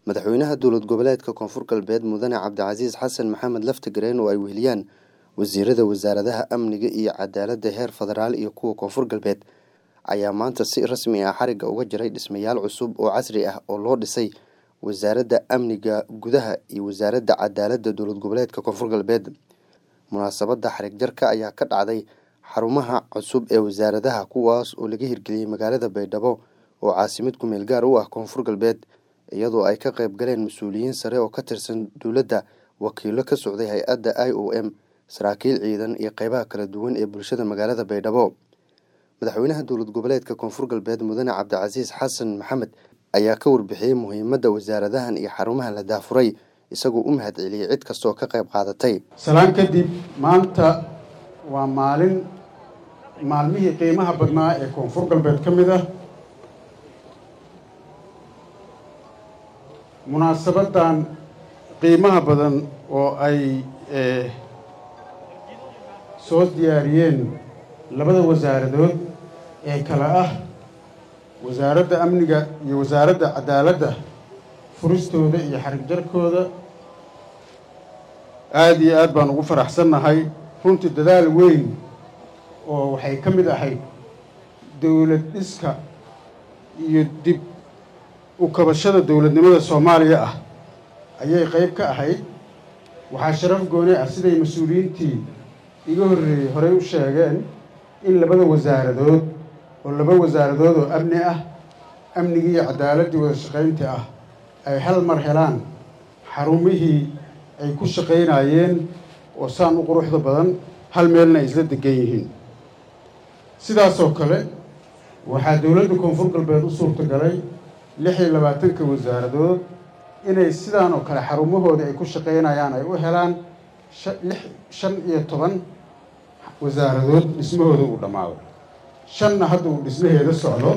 madaxweynaha dowlad goboleedka koonfur galbeed mudane cabdicasiis xasan maxamed laftigareen oo ay weheliyaan wasiirada wasaaradaha amniga iyo cadaaladda heer federaal iyo kuwa koonfur galbeed ayaa maanta si rasmi ah xarigga uga jiray dhismayaal cusub oo casri ah oo loo dhisay wasaaradda amniga gudaha iyo wasaaradda cadaaladda dowlad goboleedka koonfur galbeed munaasabadda xarig jarka ayaa ka dhacday xarumaha cusub ee wasaaradaha kuwaas oo laga hirgeliyey magaalada baydhabo oo caasimad kumeel gaar u ah koonfur galbeed iyadoo ay ka qayb galeen mas-uuliyiin sare oo ka tirsan dowladda wakiilo ka socday hay-adda i o m saraakiil ciidan iyo qeybaha kala duwan ee bulshada magaalada baydhabo madaxweynaha dowlad goboleedka koonfur galbeed mudane cabdicasiis xasan maxamed ayaa ka warbixiyey muhiimadda wasaaradahan iyo xarumaha la daafuray isagoo u mahad celiyey cid kastaoo ka qayb qaadatay salaan kadib maanta waa maalin maalmihii qiimaha badnaa ee koonfur galbeed ka mid ah munaasabaddan qiimaha badan oo ay soo diyaariyeen labada wasaaradood ee kale ah wasaaradda amniga iyo wasaaradda cadaaladda furistooda iyo xarig jarkooda aada iyo aad baan ugu faraxsannahay runtii dadaal weyn oo waxay ka mid ahayd dowlad dhiska iyo dib u kabashada dowladnimada soomaaliya ah ayay qeyb ka ahayd waxaa sharaf gooni ah siday mas-uuliyiintii iga horreeyey horey u sheegeen in labada wasaaradood oo laba wasaaradood oo amni ah amnigii iyo cadaaladdii wada shaqaynta ah ay hal mar helaan xarumihii ay ku shaqaynayeen oo saan u quruxda badan hal meelna ay isla degan yihiin sidaasoo kale waxaa dowladda koonfur galbeed u suurtagalay lix iyo labaatanka wasaaradood inay sidaan oo kale xarumahoodii ay ku shaqaynayaan ay u helaan lix shan iyo toban wasaaradood dhismahooda uu dhammaado shanna hadda uu dhismaheeda socdo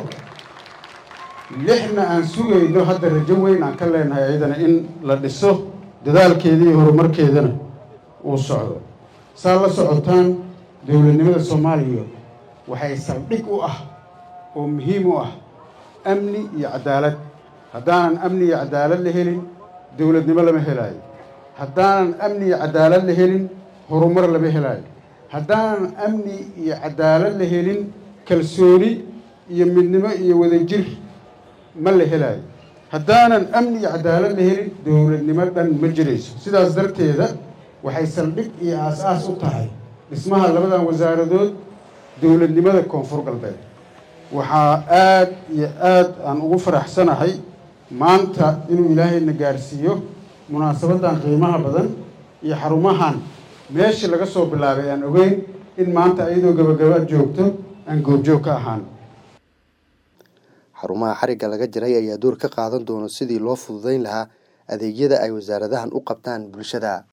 lixna aan sugayno hadda rajo weyn aan ka leenahay ayadana in la dhiso dadaalkeeda iyo horumarkeedana uu socdo saa la socotaan dowladnimada soomaaliya waxay saldhig u ah oo muhiim u ah amni iyo cadaalad haddaanan amni iyo cadaalad la helin dowladnimo lama helaayo haddaanan amni iyo cadaalad la helin horumar lama helaayo haddaanan amni iyo cadaalad la helin kalsooni iyo midnimo iyo wadajir ma la helaayo haddaanan amni iyo cadaalad la helin dowladnimo dhan ma jirayso sidaas darteeda waxay saldhig iyo aas-aas u tahay dhismaha labadan wasaaradood dowladnimada koonfur galbeed waxaa aada iyo aad aan ugu faraxsanahay maanta inuu ilaahayna gaarsiiyo munaasabaddan qiimaha badan iyo xarumahan meeshii laga soo bilaabay aan ogeyn in maanta iyadoo gabagaba joogto aan goobjoog ka ahaan xarumaha xarigga laga jiray ayaa door ka qaadan doono sidii loo fududeyn lahaa adeegyada ay wasaaradahan u qabtaan bulshada